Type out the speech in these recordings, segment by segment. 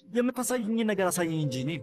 የምታሳይኝ ነገር አሳየኝ እንጂ እኔ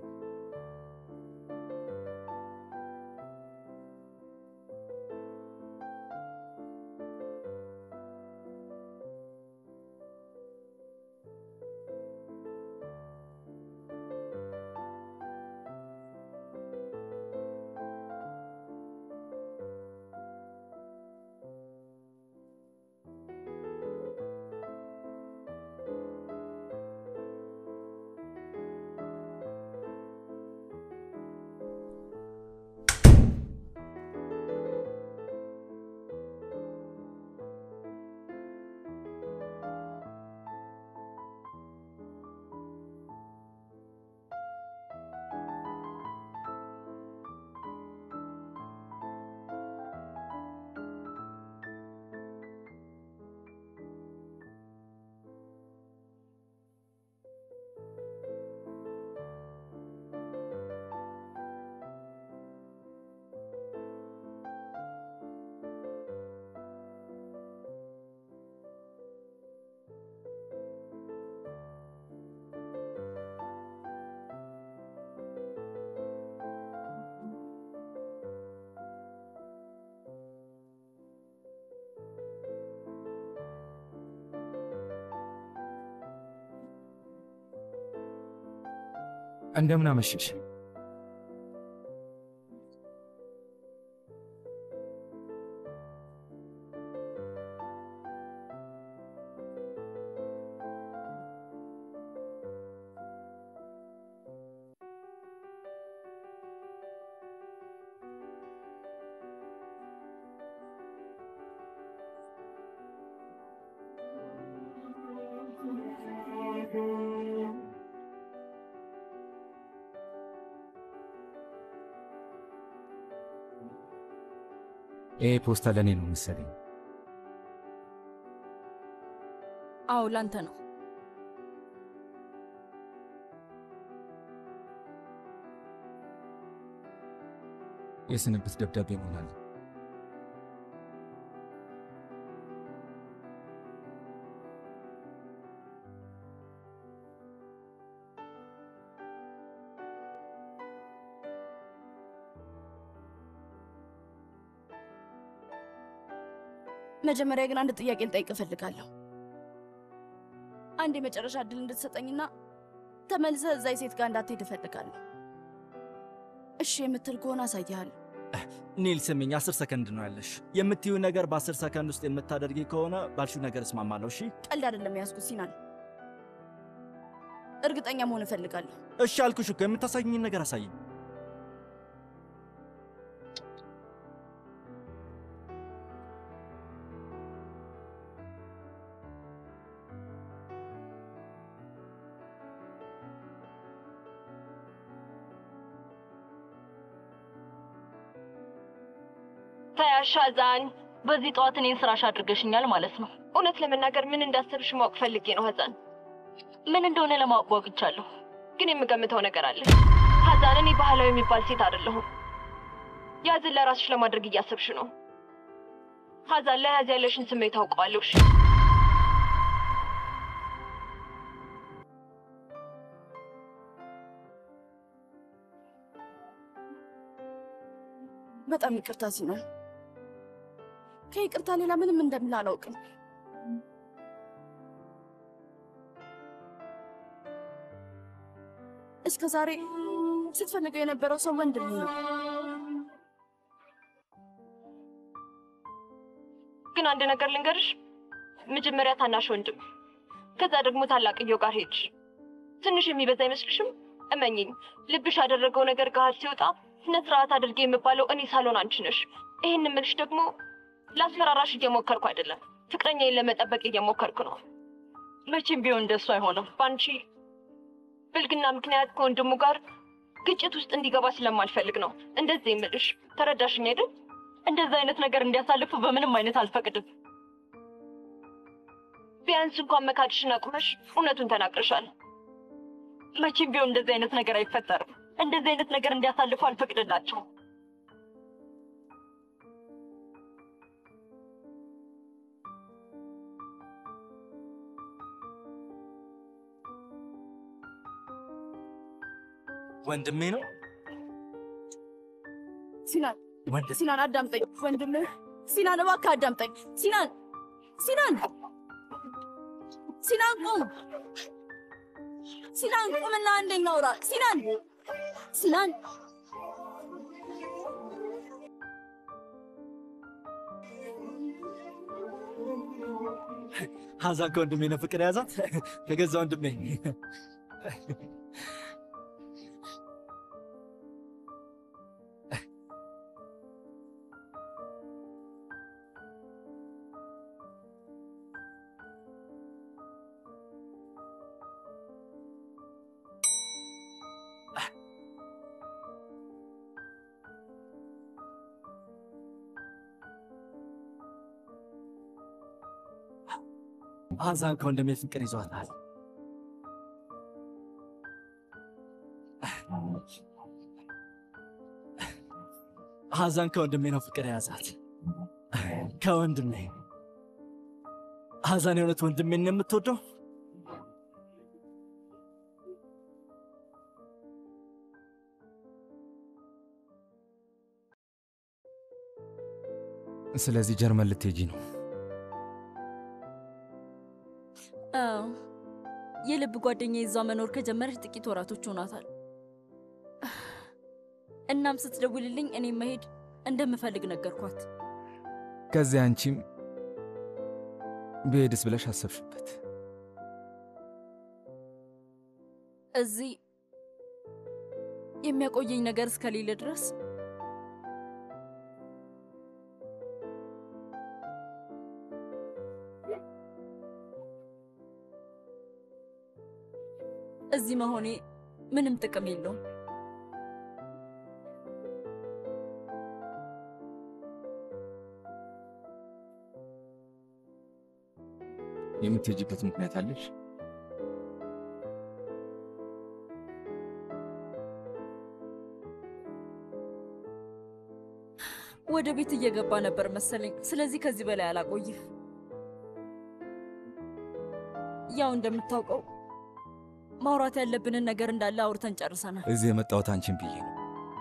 እንደምን አመሸሽ። ይሄ ፖስታ ለእኔ ነው መሰለኝ። አዎ ላንተ ነው። የስንብት ደብዳቤ ይሆናል። መጀመሪያ ግን አንድ ጥያቄ ልጠይቅ እፈልጋለሁ። አንድ የመጨረሻ እድል እንድትሰጠኝና ተመልሰህ እዛ ሴት ጋር እንዳትሄድ እፈልጋለሁ። እሺ የምትል ከሆነ አሳይሃለሁ። ኒል ስሚኝ፣ አስር ሰከንድ ነው ያለሽ። የምትዩ ነገር በአስር ሰከንድ ውስጥ የምታደርጊ ከሆነ ባልሽው ነገር እስማማለሁ። እሺ ቀልድ አይደለም የያዝኩት ሲናን፣ እርግጠኛ መሆን እፈልጋለሁ። እሺ አልኩሽ እኮ የምታሳይኝን ነገር አሳይኝ። ተያሻዛን በዚህ ጠዋት እኔን ስራሽ አድርገሽኛል ማለት ነው። እውነት ለመናገር ምን እንዳሰብሽ ማወቅ ፈልጌ ነው ሀዛን። ምን እንደሆነ ለማወቅ ጓጉቻለሁ። ግን የምገምተው ነገር አለ ሀዛን። እኔ ባህላዊ የሚባል ሴት አይደለሁም። ያዝን ለራስሽ ለማድረግ እያሰብሽ ነው ሀዛን። ለያዝ ያለሽን ስሜት ታውቀዋለሁ። እሺ በጣም ይቅርታ ሲናን፣ ከይቅርታ ሌላ ምንም እንደምል አላውቅም። እስከ ዛሬ ስትፈልገው የነበረው ሰው ወንድም ነው። ግን አንድ ነገር ልንገርሽ። መጀመሪያ ታናሽ ወንድም፣ ከዛ ደግሞ ታላቅየው ጋር ሄድሽ። ትንሽ የሚበዛ አይመስልሽም? እመኝኝ፣ ልብሽ ያደረገው ነገር ገሃድ ሲወጣ ስነ ስርዓት አድርጌ የምባለው እኔ ሳልሆን አንቺ ነሽ። ይህን ምልሽ ደግሞ ላስፈራራሽ እየሞከርኩ አይደለም፣ ፍቅረኛዬን ለመጠበቅ እየሞከርኩ ነው። መቼም ቢሆን እንደሱ አይሆንም። በአንቺ ብልግና ምክንያት ከወንድሙ ጋር ግጭት ውስጥ እንዲገባ ስለማልፈልግ ነው እንደዚህ የምልሽ። ተረዳሽኝ አይደል? እንደዚህ አይነት ነገር እንዲያሳልፉ በምንም አይነት አልፈቅድም። ቢያንስ እንኳን መካድሽን አቁመሽ እውነቱን ተናግረሻል። መቼም ቢሆን እንደዚህ አይነት ነገር አይፈጠርም። እንደዚህ አይነት ነገር እንዲያሳልፉ አልፈቅድላቸውም። ወንድሜ ነው። ሲናን ወንድ ሲናን አዳምጠኝ ወንድምህ ሲናን እባክህ አዳምጠኝ ሲናን ሲናን ሲናን ቁም ሲናን ቁምና አንደኛ አውራ ሲናን ሲናን ሀዛን ከወንድሜ ነው ፍቅር የያዛት ከገዛ ወንድሜ ሀዛን ከወንድሜ ፍቅር ይዟታል። ሀዛን ከወንድሜ ነው ፍቅር የያዛት ከወንድሜ። ሀዛን የእውነት ወንድሜን ነው የምትወደው? ስለዚህ ጀርመን ልትሄጂ ነው? አዎ የልብ ጓደኛ ይዛ መኖር ከጀመረች ጥቂት ወራቶች ሆኗታል። እናም ስትደውልልኝ እኔም መሄድ እንደምፈልግ ነገርኳት። ከዚያ አንቺም ብሄድስ ብለሽ አሰብሽበት? እዚህ የሚያቆየኝ ነገር እስከሌለ ድረስ እዚህ መሆኔ ምንም ጥቅም የለውም። የምትሄጂበት ምክንያት አለሽ? ወደ ቤት እየገባ ነበር መሰለኝ። ስለዚህ ከዚህ በላይ አላቆይህ። ያው እንደምታውቀው ማውራት ያለብንን ነገር እንዳለ አውርተን ጨርሰናል። እዚህ የመጣሁት አንቺን ብዬ ነው።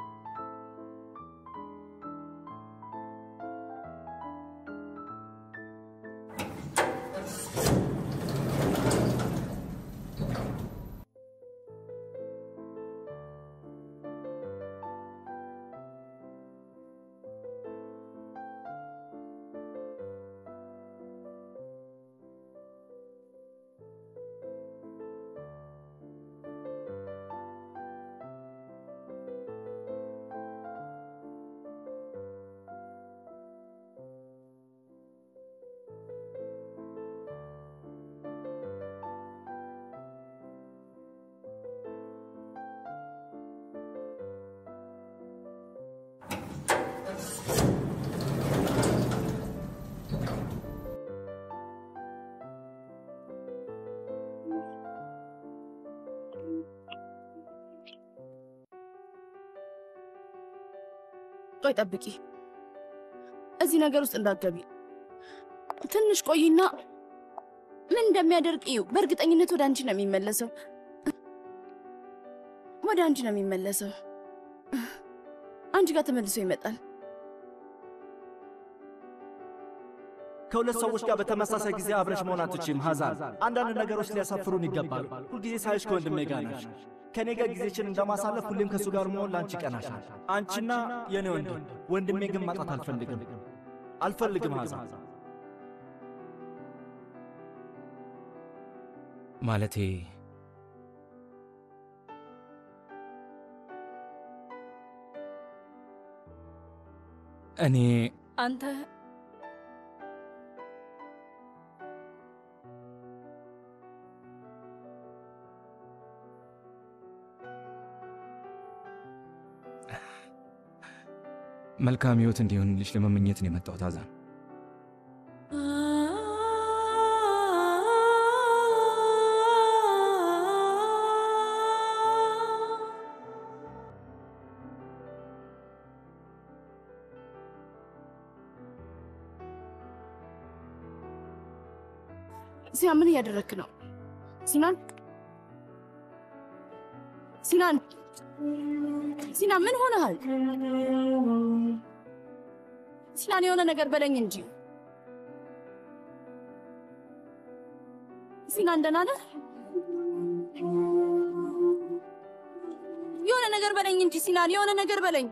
ቆይ ጠብቂ፣ እዚህ ነገር ውስጥ እንዳትገቢ። ትንሽ ቆይና ምን እንደሚያደርግ እዩ። በእርግጠኝነት ወደ አንቺ ነው የሚመለሰው፣ ወደ አንቺ ነው የሚመለሰው። አንቺ ጋር ተመልሶ ይመጣል። ከሁለት ሰዎች ጋር በተመሳሳይ ጊዜ አብረሽ መሆን አትችይም ሀዛን። አንዳንድ ነገሮች ሊያሳፍሩን ይገባሉ። ሁልጊዜ ሳይሽ ከወንድሜ ጋር ነሽ። ከእኔ ጋር ጊዜችን እንደማሳለፍ ሁሌም ከእሱ ጋር መሆን ለአንቺ ይቀናሻል። አንቺና የእኔ ወንድም ወንድሜ ግን ማጣት አልፈልግም አልፈልግም ሀዛን። ማለቴ እኔ አንተ መልካም ህይወት እንዲሆንልሽ ለመመኘት ነው የመጣሁት አዛን። ሲናን ምን እያደረግክ ነው? ሲናን ሲናን ሲናን ምን ሆነሃል? ሲናን የሆነ ነገር በለኝ እንጂ ሲናን ደህና ነህ? የሆነ ነገር በለኝ እንጂ ሲናን የሆነ ነገር በለኝ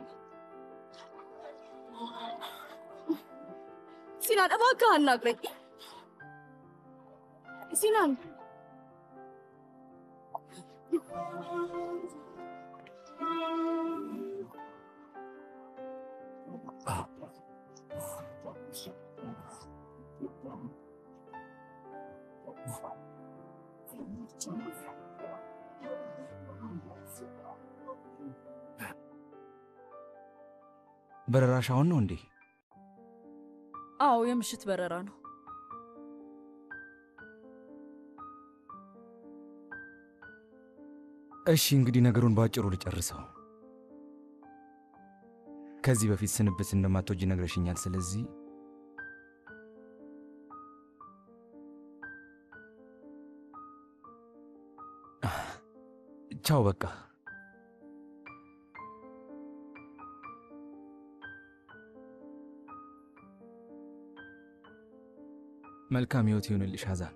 ሲናን እባክህ አናግረኝ ሲናን በረራሽ አሁን ነው እንዴ? አዎ የምሽት በረራ ነው። እሺ እንግዲህ ነገሩን በአጭሩ ልጨርሰው። ከዚህ በፊት ስንብት እንደማትወጂ ነግረሽኛል። ስለዚህ ቻው በቃ። መልካም ህይወት ይሁንልሽ ሐዛን።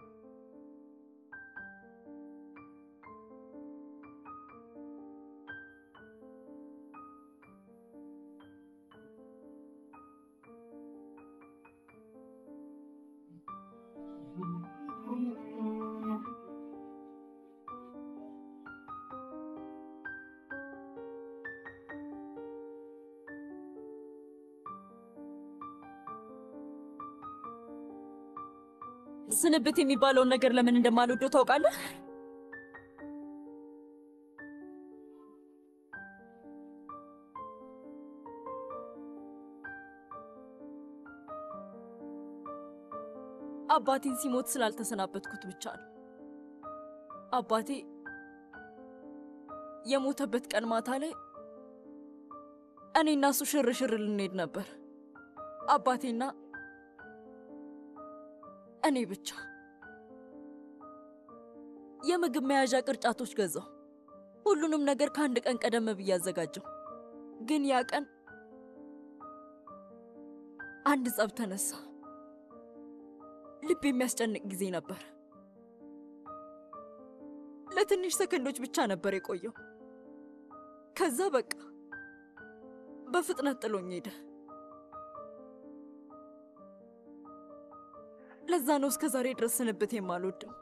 ስንብት የሚባለውን ነገር ለምን እንደማልወደው ታውቃለህ? አባቴን ሲሞት ስላልተሰናበትኩት ብቻ ነው። አባቴ የሞተበት ቀን ማታ ላይ እኔና እሱ ሽርሽር ልንሄድ ነበር። አባቴና እኔ ብቻ። የምግብ መያዣ ቅርጫቶች ገዛው። ሁሉንም ነገር ከአንድ ቀን ቀደም ብዬ አዘጋጀው። ግን ያ ቀን አንድ ጸብ ተነሳ። ልብ የሚያስጨንቅ ጊዜ ነበር። ለትንሽ ሰከንዶች ብቻ ነበር የቆየው። ከዛ በቃ በፍጥነት ጥሎኝ ሄደ። ለዛ ነው እስከ ዛሬ ድረስ ስንብት የማልወደው።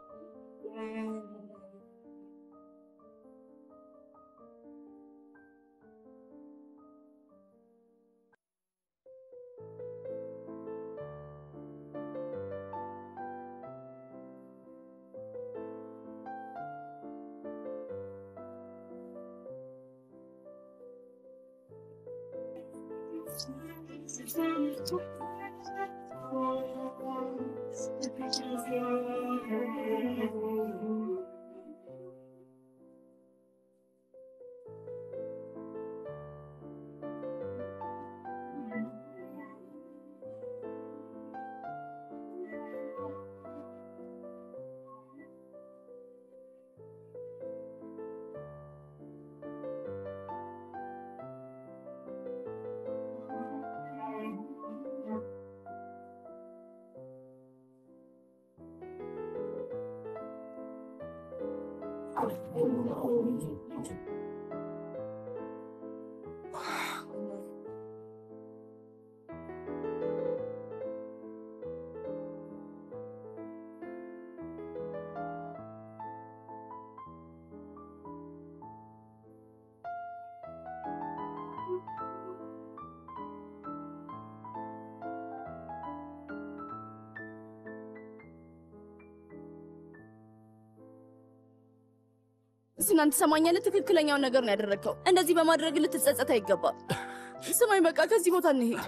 ሲናን ትሰማኛለህ? ትክክለኛውን ነገር ነው ያደረግከው። እንደዚህ በማድረግ ልትጸጸት አይገባም። ስማኝ፣ በቃ ከዚህ ቦታ እንሄድ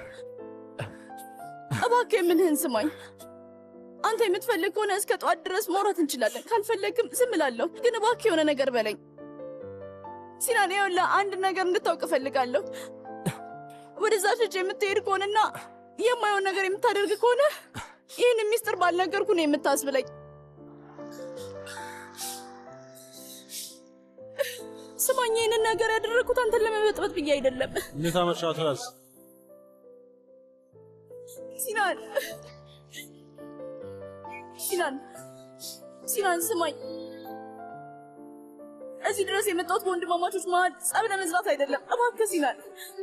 እባክህ። የምልህን ስማኝ። አንተ የምትፈልግ ከሆነ እስከ ጠዋት ድረስ ማውራት እንችላለን። ካልፈለግም ዝም እላለሁ። ግን እባክህ የሆነ ነገር በለኝ ሲናን። ይኸውልህ አንድ ነገር እንድታውቅ እፈልጋለሁ። ወደዛ ሸጭ የምትሄድ ከሆነና የማየውን ነገር የምታደርግ ከሆነ ይህን ሚስጥር ባልነገርኩ ነው የምታስብለኝ። ስማ ስማኝ፣ ይህንን ነገር ያደረግኩት አንተን ለመበጥበጥ ብዬ አይደለም። እንዴት አመሻት ራስ ሲናን ሲናን ሲናን ስማኝ፣ እዚህ ድረስ የመጣሁት በወንድማማቾች መሀል ጸብ ለመዝራት አይደለም። እባክህ ሲናን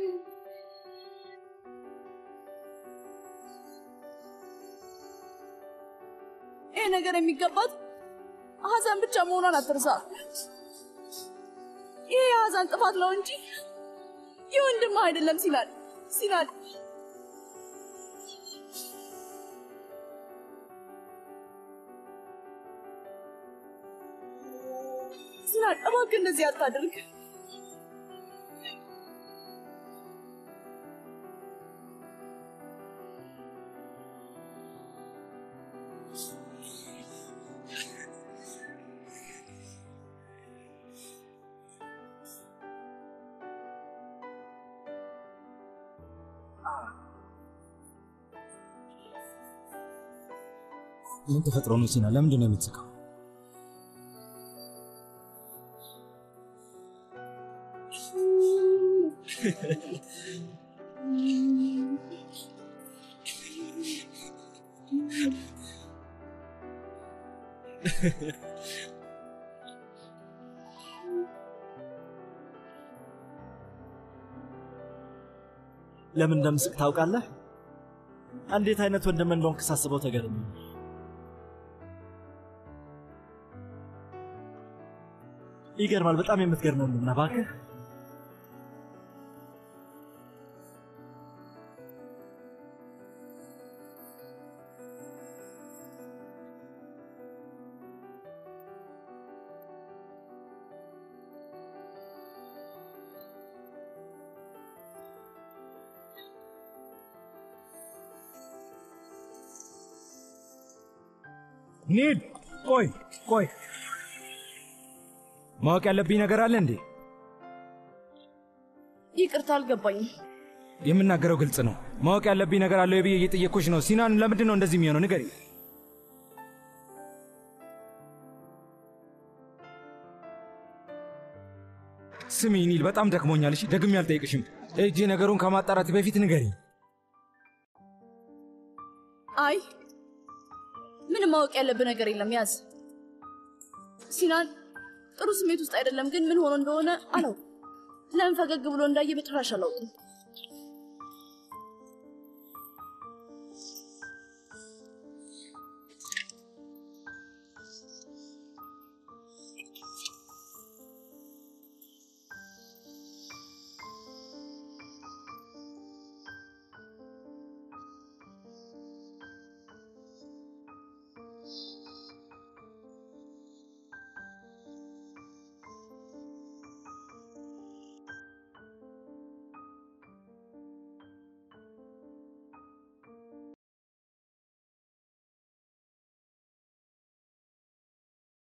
ይህ ነገር የሚገባት ሀዘን ብቻ መሆኗን አትርሳ። ይህ የሀዘን ጥፋት ነው እንጂ የወንድምህ አይደለም። ሲናን ሲናን ሲናን እባክህ እንደዚህ አታድርግ። ምን ተፈጥሮ ነው ሲና? ለምንድን ነው የምትስቀው? ለምን እንደምስቅ ታውቃለህ? እንዴት አይነት ወንድም እንደሆንክ ሳስበው ተገርሜ ይገርማል። በጣም የምትገርም ወንድም ነህ። እባክህ ኒድ ቆይ ቆይ፣ ማወቅ ያለብኝ ነገር አለ እንዴ? ይቅርታ አልገባኝም። የምናገረው ግልጽ ነው። ማወቅ ያለብኝ ነገር አለ ብዬ እየጠየቅኩሽ ነው። ሲናን ለምንድን ነው እንደዚህ የሚሆነው? ንገሪ። ስሚ ኒል፣ በጣም ደክሞኛል። እሺ ደግሜ አልጠይቅሽም። እጄ ነገሩን ከማጣራት በፊት ንገሪ። አይ ምንም ማወቅ ያለብህ ነገር የለም። ያዝ ሲናን ጥሩ ስሜት ውስጥ አይደለም፣ ግን ምን ሆኖ እንደሆነ አላውቅም። ለምን ፈገግ ብሎ እንዳየ በጭራሽ አላውቅም።